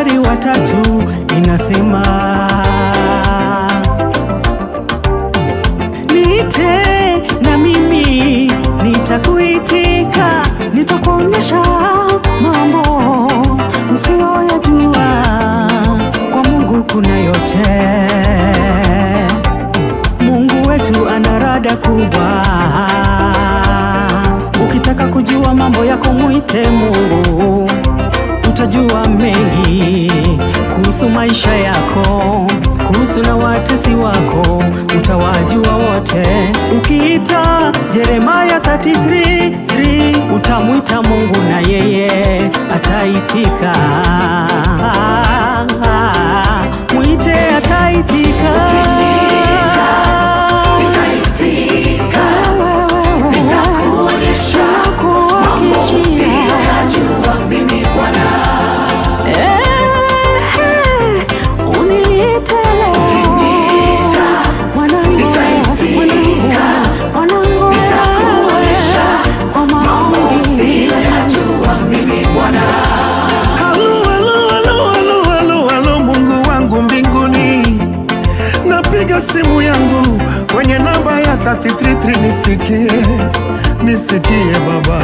mstari wa tatu inasema niite na mimi nitakuitika, nitakuonyesha mambo usiyoyajua. Kwa Mungu kuna yote. Mungu wetu ana rada kubwa. Ukitaka kujua mambo yako, mwite Mungu, utajua mengi kuhusu maisha yako, kuhusu na watesi wako, utawajua wote. Ukiita Yeremaya 33:3 utamwita Mungu na yeye ataitika. Mwite ataitika. Halo, halo, halo, halo, halo, halo, Mungu wangu mbinguni, napiga simu yangu kwenye namba ya 333 nisikie, nisikie Baba,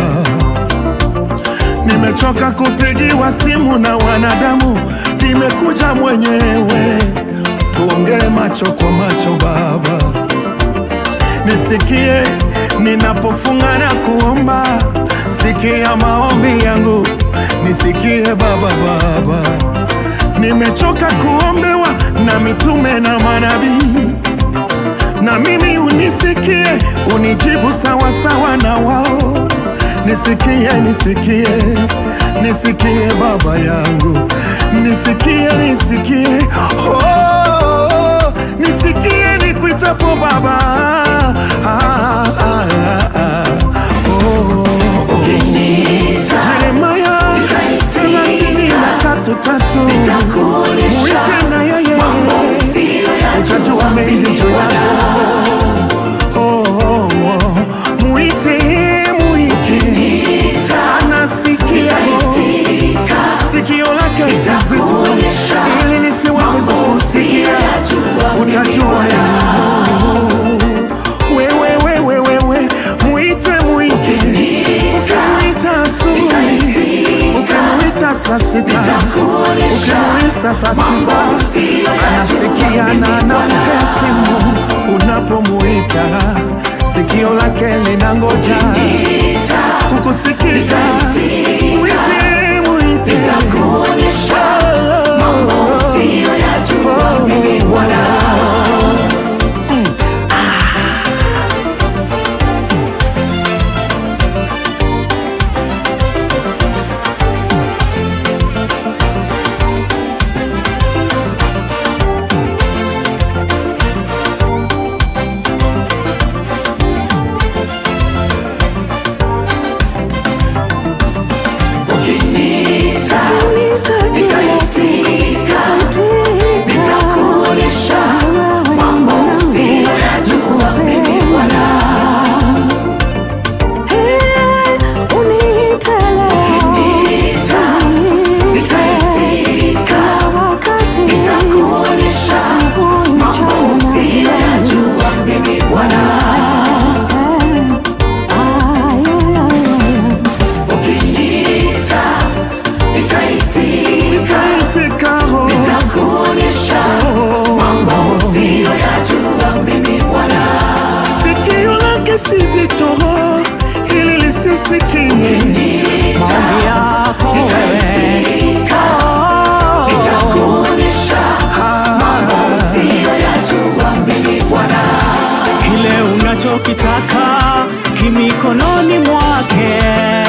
nimechoka kupigiwa simu na wanadamu, nimekuja mwenyewe, tuongee macho kwa macho Baba nisikie ninapofunga na kuomba, sikia maombi yangu, nisikie Baba. Baba, nimechoka kuombewa na mitume na manabii, na mimi unisikie, unijibu sawa sawa na wao, nisikie, nisikie, nisikie Baba yangu, nisikie, nisikie oh, nisikie nikuitapo Baba ah, ah, ah, ah, oh, oh. Yeremaya thelathini na tatu tatu mwite na yeye utajua mengi juu yako oh, oh, oh. Mwite, mwite anasikia sikio lake si zito ili lisiweze kukusikia utajua mengi wewe wewe wewe mwite mwite ukimwita asubuhi ukimwita saa sita ukimwita saa tisa anasikia na anapokea simu unapomwita sikio lake linangoja kukusikiza mwite mwite Oh, oh, oh. Nitaitika, oh. Sikio lake si zito ili lisisikie Maombi yako wewe. Kile unachokitaka kimikononi mwake